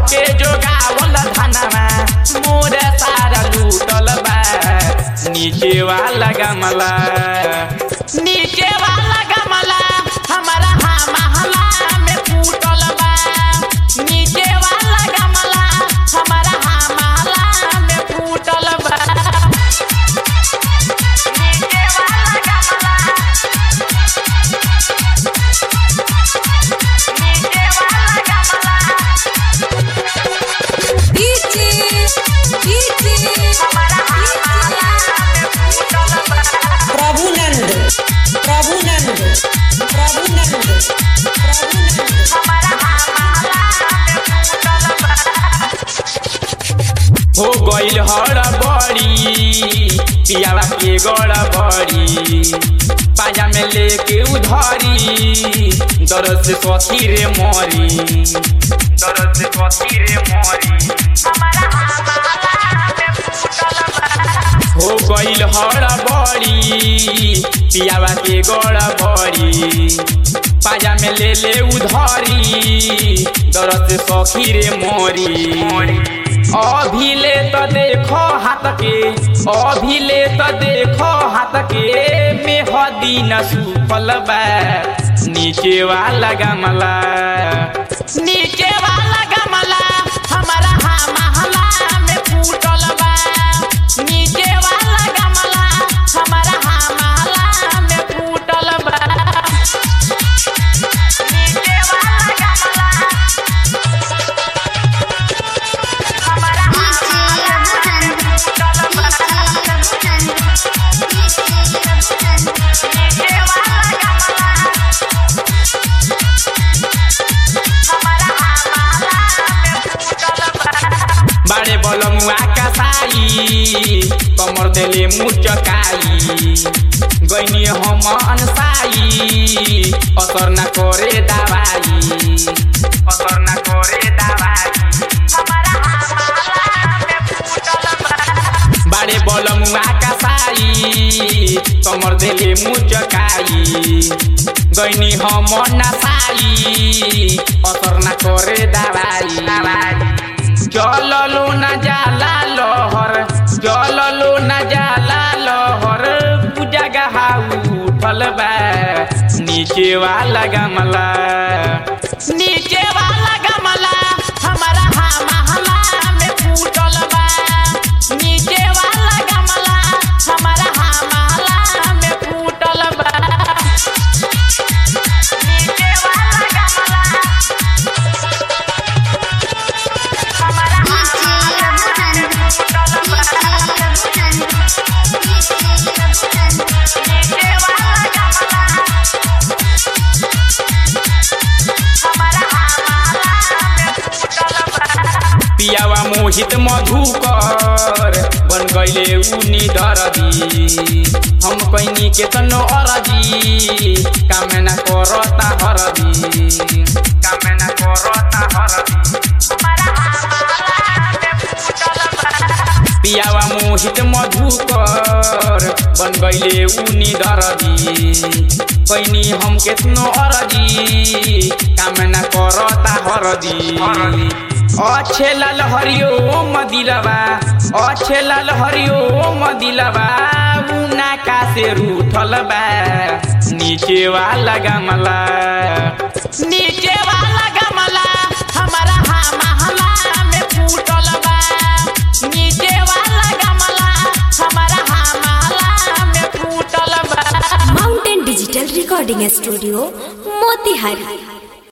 के जोगावल धनवा मोर सारा लूटल बा नीचे वाला गमला नीचे वाला गमला हमारा हाँ महला में फूटल बा नीचे वाला गमला हमारा हाँ महला में फूटल बा नीचे वाला गमला नीचे वाला गमला डीजे डीजे हमारा हाँ महला में फूटल बा प्रभुनंद प्रभुनंद प्रभुनंद प्रभुनंद हो गइल हर बड़ी पियावा के गड़ बड़ी पाजा में लेके उधरी दर्द से सखी रे मरी दर्द से सखी रे मरी हो गइल हर बड़ी पियावा के गड़ बड़ी पाजा में ले ले उधरी दर्द से सखी रे मोरी अभी ले तो देखो हाथ के अभी ले तो देखो हाथ के मेहदी न सुफल बा नीचे वाला गमला नीचे वाला गमला हमारा हाँ महला में फूटल बा नीचे वाला गमला हमारा हाँ महला में फूटल बा नीचे वाला गमला हमारा हाँ महला में फूटल बा नीचे वाला गमला हमारा हाँ महला में फूटल बा बाड़े बलमुआ कसाई कमर देले मुचकाई गइनी हम अनसाई असर न करे दवाई असर न करे दवाई बाड़े बलमुआ कसाई कमर देले मुचकाई गइनी हम नसाई असर न करे दवाई जललो न जाला लहर जललो न जाला लहर पूजा गहा उठल बा नीचे वाला गमला नीचे वाला गमला हमारा हाँ महला में फूटल बा नीचे वाला गमला हमारा हाँ महला में फूटल बा नीचे वाला गमला हमारा नीचे वाला गमला हमारा पियावा मोहित मधुकर बन गईले उनी दरदी हम कैनी के तनो अरदी कामना करता हरदी कामना करता हरदी पियावा मोहित मधुकर बन गईले उनी दरदी कैनी हम केतनो अरदी कामना करता हरदी अच्छे लाल हरिओ मदिलबा अच्छे लाल हरिओ मदिलबा उना का से रूठल बा नीचे वाला गमला नीचे वाला गमला हमारा हाँ महला में फूटल बा नीचे वाला गमला हमारा हाँ महला में फूटल बा mountain digital recording studio Motihari